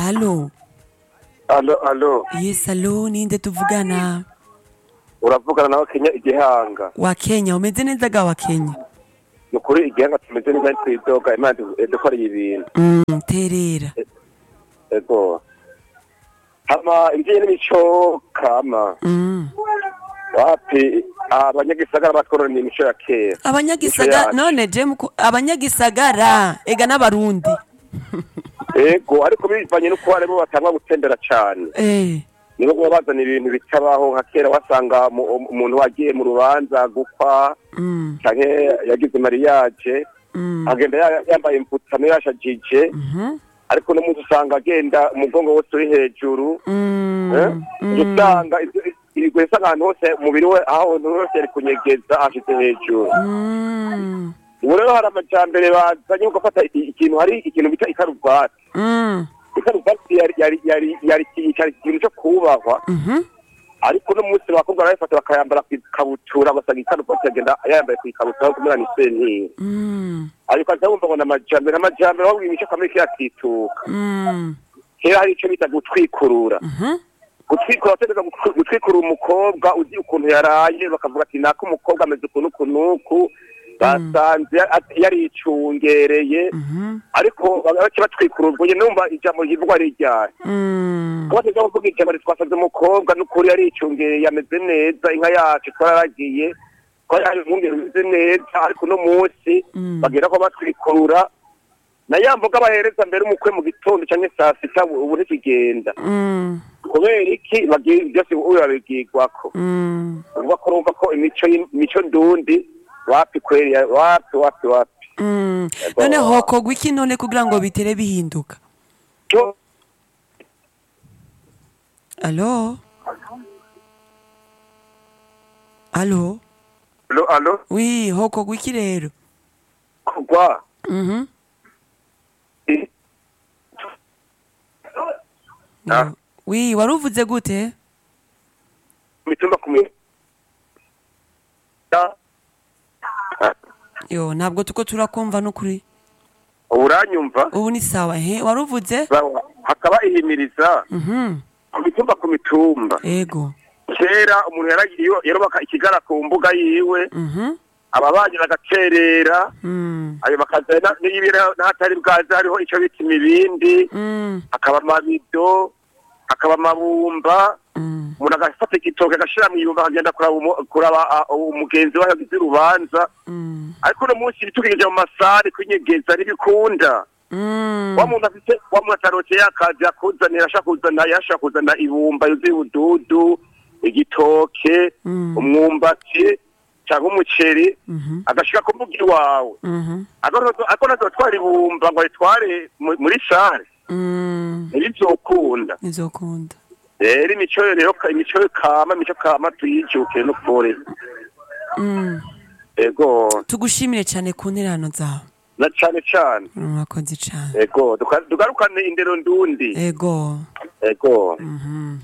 alo alo alo yes alo ninde tuvugana uravugana nawe kenya igihanga wa kenya umeze neza ga wa kenya ni ukuri igihanga tumeze neza twidoga imana dukoreye ibintu mm, terera ego hama ibijyanye n'imico kama mm. wapi abanyagisagara batwororera imico ya kera abanyagisagara yacu. none je muku- abanyagisagara ega n'abarundi ego ariko bivanye n'uko harimo batangwa gutembera cyane eh nibo kuba bazana ibintu bitabaho nka kera wasanga mu- umuntu wagiye mu rubanza gukwa mm. canke yagize mariyaje Mm. agenda ya- yambaye imputano yashajije Mhm. ariko no munsi usanga agenda umugongo wose uri hejuru Mm. eh? Mm. usanga ibigwesa ahantu hose umubiri we aho hantu hose yari kunyegeza ashyize hejuru Mm. ubu rero hari amajambere bazanye yo gufata i- ikintu hari ikintu bita ikaruvati Mm. ikaruvati yari yari yari yari cyari ikintu cyo kubahwa Mhm. ariko no munsi abakobwa barayifata bakayambara ku ikabutura basanga ikaruvati agenda yambaye ku ikabutura aho kumera ni sentiri Mm. ariko aza wumva ngo ni amajambere amajambere aho imico kamere kiyakituka Mm. kera hari icyo bita gutwikurura Mhm. gutwikura bategeza gutwikurura umukobwa uzi ukuntu yaraye bakavuga ati nako umukobwa ameze ukuntu ukunuku basanze ya- yaricungereye Mhm. ariko bake batwikurura ubwo nyine numva ijambo rivugwa ari iryaye Mm. kuba tuza kuvuga ijambo twasanze umukobwa n'ukuri yaricungereye ameze neza inka yacu twararagiye twari hari umwungere umeze neza ariko uno munsi Mm. bagera ko batwikurura na ya mboga bahereza mbere umukwe mu gitondo cyangwa saa sita ubu ntikigenda Mm. kubera iki bagira byose ubu babigirwako Mm. uvuga ko urumva ko imico y'im- imico ndundi wapi kweri ya- wapi wapi wapi Mm. Ego. none hokorwa iki none kugira ngo bitere bihinduka cyo alo alo alo alo wi hokorwa iki rero kugwa Mhm. i- Ah. wi wari uvuze gute mitumba ku mi Ya. Ah, yo ntabwo tuko turakumva n'ukuri ubu uranyumva ubu ni sawa he wari uvuze Sawa. hakaba ihimiriza Mhm. ku mitumba ku mitumba ego kera umuntu yaragiye iyo- yarubaka ikigara ku mbuga yiwe Mhm. ababanyi bagacerera Mm. ayo bakazana n'ibira n'ahatari bwaze hariho icyo bita imibindi Mm. hakaba amabido hakaba amabumba Mm. umuntu agafata igitoke agashyira mu ibumba akagenda kuraba umu- kuraba ah, umugenzi we yagize urubanza Mm. ariko uno munsi bitukije mu masare kwinyegeza ntibikunda Mm. wa muntu afite wa muntu atarokeye akazi akuzanira ashaka kuzana yashaka kuzana ibumba yuzuye ubududu igitoke Mm. umwumbati cyangwa umuceri Mhm. agashika ku mbuga iwawe Mhm. ariko nazotwara ibumba ngo aritware mu- muri sare Mm. ntibivyokunda nizokunda rero imico rero imico kama imico kama tuyijuke no kure Mm. ego tugushimire cyane ku nterano zawe na cane cane mwakoze cyane ego duka- tugarukane indero ndundi ego ego Mhm.